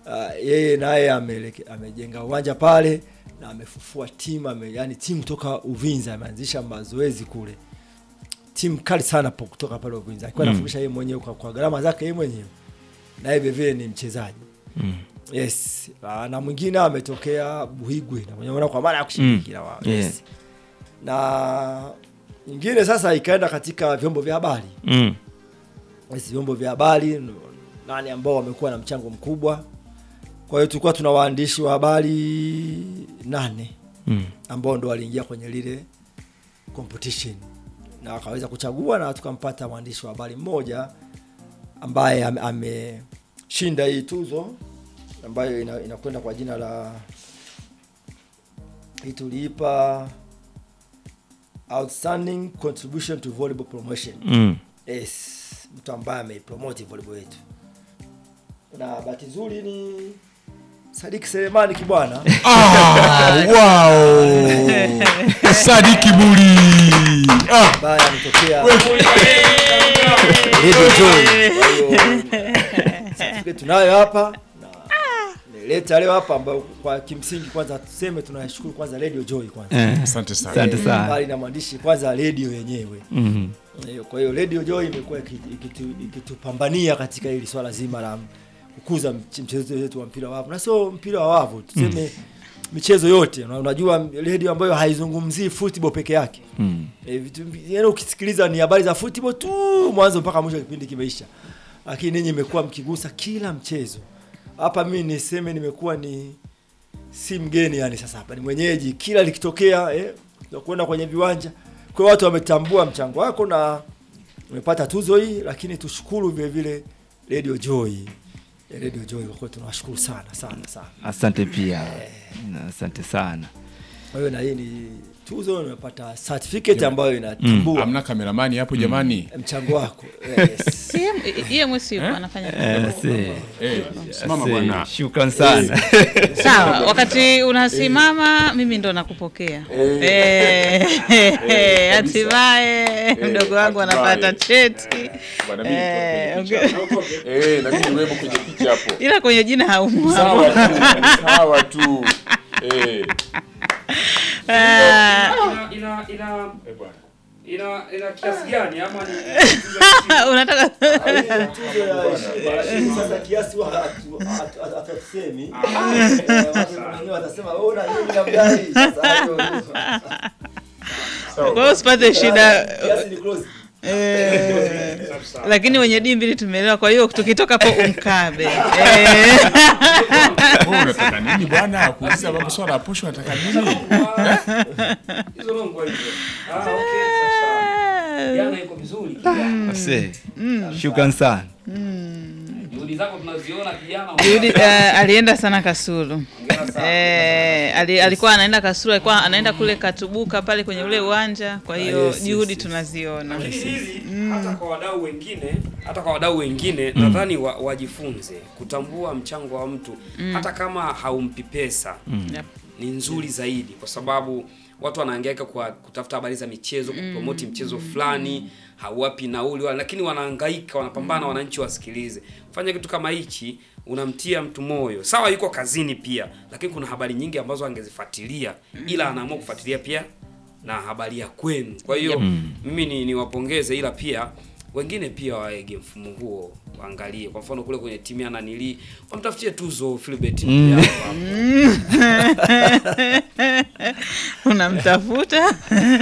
uh, yeye naye ameleke- amejenga uwanja pale na amefufua timu ame, yani timu toka Uvinza ameanzisha mazoezi kule, timu kali sana po kutoka pale Uvinza akiwa Mm. anafundisha yeye mwenyewe kwa, kwa gharama zake yeye mwenyewe, na yeye vile ni mchezaji Mm. yes. Ah, na mwingine ametokea Buhigwe na mwenyewe kwa mara ya kushiriki Mm. na wao Yeah. yes. na nyingine sasa ikaenda katika vyombo vya habari Mm. yes, vyombo vya habari n- nani ambao wamekuwa na mchango mkubwa. Kwa hiyo tulikuwa tuna waandishi wa habari nane Mm. ambao ndo waliingia kwenye lile competition na wakaweza kuchagua na tukampata mwandishi wa habari mmoja ambaye ame- ameshinda hii tuzo ambayo ina- inakwenda kwa jina la hii tuliipa outstanding contribution to volleyball promotion Mm. yes, mtu ambaye ameipromoti volleyball yetu, na bahati nzuri ni Sadiki Selemani Kibwana Ah, wow. Sadiki Buli. Ah, ambaye ametokea Radio Joy. Kwa hiyo certificate tunayo hapa na nileta leo hapa, ambayo kwa kimsingi kwanza tuseme tunashukuru kwanza Radio Joy kwanza Eh. Asante sana. Asante Eh, sana. mbali na mwandishi kwanza radio yenyewe Mhm. Eh, Kwa hiyo Radio Joy imekuwa iki- ikitu- ikitupambania katika hili swala zima la kukuza mch- mchezo wetu wa mpira wa wavu, na sio mpira wa wavu, tuseme michezo yote. Na Unajua radio ambayo haizungumzii football peke yake Mm. e, vitu yaani ukisikiliza ni habari za football tu mwanzo mpaka mwisho, kipindi kimeisha, lakini ninyi imekuwa mkigusa kila mchezo hapa. Mimi niseme nimekuwa ni si mgeni yani, sasa hapa ni mwenyeji, kila likitokea eh, kwenda kwenye viwanja. Kwa hiyo watu wametambua mchango wako na umepata tuzo hii, lakini tushukuru vile vile Radio Joy Eh, Radio Joy, kwa kweli tunawashukuru sana sana sana. Asante pia. Na Asante sana. Kwa hiyo na hii ni tuzo, nimepata certificate ambayo inatambua Amna kameramani hapo jamani. mchango wako yes. EMS yupo anafanya Eh, si. Eh, simama Si. bwana. Shukran sana. sawa. Wakati unasimama mimi ndo nakupokea Eh, hatimaye mdogo wangu anapata cheti Bwana mimi Eh, niko kwenye picha. Eh, na mimi niwemo kwenye picha hapo. ila kwenye jina haumu Sawa tu. Sawa tu. Eh. Ah, ina ina ina Eh, bwana. ina ina kiasi gani ama ni unataka Tuzo ya heshima sasa kiasi wa hatu- hatu- hatu- hatusemi. Eh, watu wengine watasema "Oh, na mimi namdai." Sasa hayo- kwa hiyo usipate shida kiasi ni close. Eh, lakini wenye dii mbili tumeelewa. Kwa hiyo tukitoka po umkabe Eh, Wewe unataka nini bwana? Kuuliza mambo swala ya posho unataka nini? hizo mambo hivyo? Ah, okay, sasa. Jana iko vizuri kijana. Si. Shukran sana. Juhudi zako tunaziona kijana. Juhudi, eh, alienda sana Kasulu Hongera sana. Eh, ali, alikuwa anaenda Kasulu, alikuwa anaenda kule Katubuka pale kwenye ule uwanja. Kwa hiyo yes, yes, juhudi yes. tunaziona. Lakini hili hata kwa wadau wengine, hata kwa wadau wengine nadhani wa, wajifunze kutambua mchango wa mtu hata kama haumpi pesa Yep. ni nzuri zaidi kwa sababu watu wanahangaika kwa kutafuta habari za michezo kupromoti mchezo fulani hawapi nauli wala, lakini wanahangaika wanapambana wananchi wasikilize fanya kitu kama hichi unamtia mtu moyo sawa yuko kazini pia lakini kuna habari nyingi ambazo angezifuatilia ila anaamua kufuatilia pia na habari ya kwenu kwa hiyo mimi ni niwapongeze ila pia wengine pia waege mfumo huo waangalie kwa mfano kule kwenye timu ya nanili wamtafutie tuzo Philbert Mm. Mpiao hapo. Unamtafuta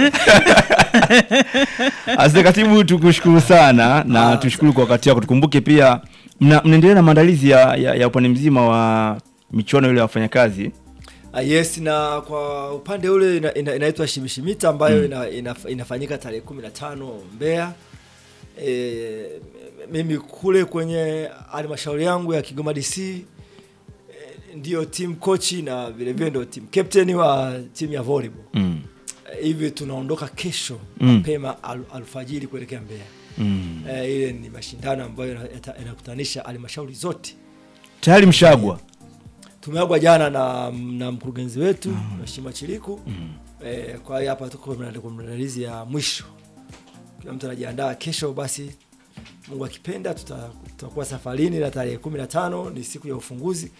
Asante katibu, tukushukuru sana na tushukuru kwa wakati wako. Tukumbuke pia mna- mnaendelea na maandalizi ya, ya, ya upande mzima wa michuano ile ya wafanyakazi. Ah, yes na kwa upande ule ina, ina, inaitwa shimishimita ambayo ina, ina, inafanyika tarehe kumi na tano Mbeya. E, mimi kule kwenye halmashauri yangu ya Kigoma DC e, ndio team coach na vile vile ndio team captain wa timu ya volleyball. Mm. Eh, hivi tunaondoka kesho Mm. mapema al, alfajiri kuelekea Mbeya. Mm. Eh, ile ni mashindano ambayo ina- yata- yanakutanisha halmashauri zote. Tayari mshagwa. Tumeagwa jana na, na mkurugenzi wetu Mheshimiwa Chiliku. Eh, kwa hiyo hapa tuko mna- kwa maandalizi ya mwisho, kila mtu anajiandaa. Kesho basi, Mungu akipenda, tuta- tutakuwa safarini na tarehe kumi na tano ni siku ya ufunguzi.